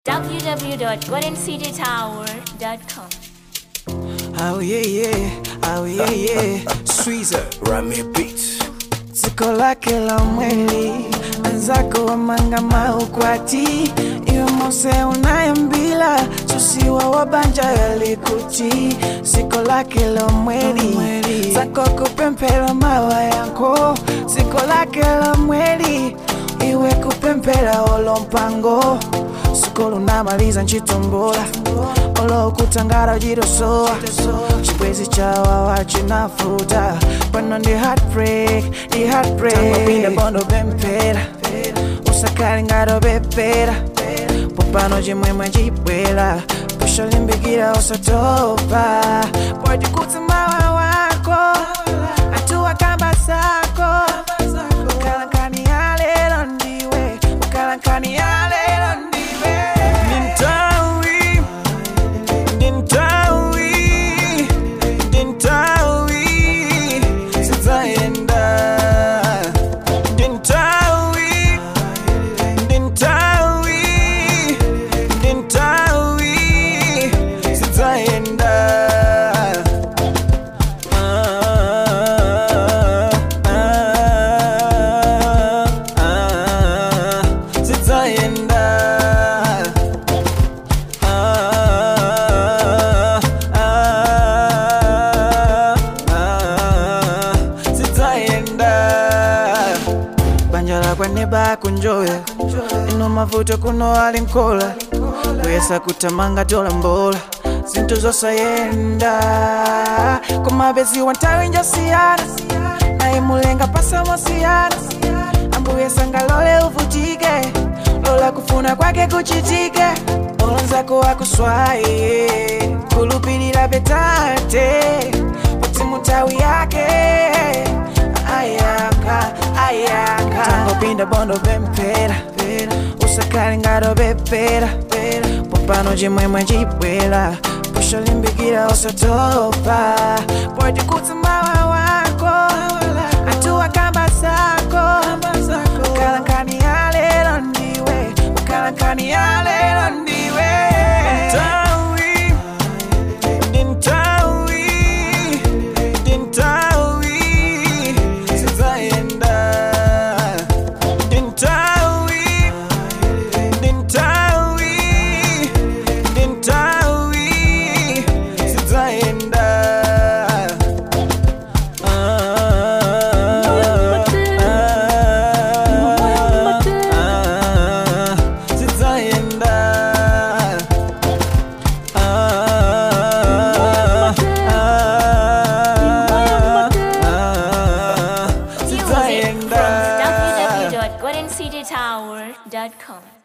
www.goldencitytower.com. Oh yeah yeah, oh yeah yeah, Sweezer Rami Beats. ziko lake la mwili anzako wamangama ukwati iwe mose unayembila susiwa wabanja yalikuti ziko lake la mwili zako kupempela mawa yanko ziko lake la mwili iwe kupempela olo mpango siko lunamaliza nchitombola olo kutangara ujirosoa chibwezi chawawa chinafuta pano ndi heartbreak ndi heartbreak tangopinda bondo bempera usakali ngaro bepera popano chimwemwe chibwela pusho limbikira usatopa pojikutsi mawa wako atuwa kamba sako ukalankani ya lelo ndiwe ukalankani ya lelo ndiwe nintawi nintawi nintawi sizayenda nintawi nintawi nintawi sizayenda sizayenda banjala kwane bakunjoya ino mavuto kuno ali nkola kuyesa kutamanga tola mbola zinthu zosayenda kumabezi wantawi njosiyana naye mulenga pasamosiyana ambuye sangalole uvutike lola kufuna kwake kuchitike olonzako akuswaye kulupilira betate poti mutawi yake ayaka ayaka tangopinda bondo bempera usakali ngaro bepera popano chimwemwe chibwela pusho limbikira usatopa pojikutsi mawa wako atuwa kamba sako ukalankani ya lelo ndiwe ukalankani ya lelo ndiwe Ntawi, nintawi, nintawi, sizayenda. Nintawi, nintawi, nintawi, sizayenda. Ah, ah, ah, sizayenda. Music from www.goldencitytower.com.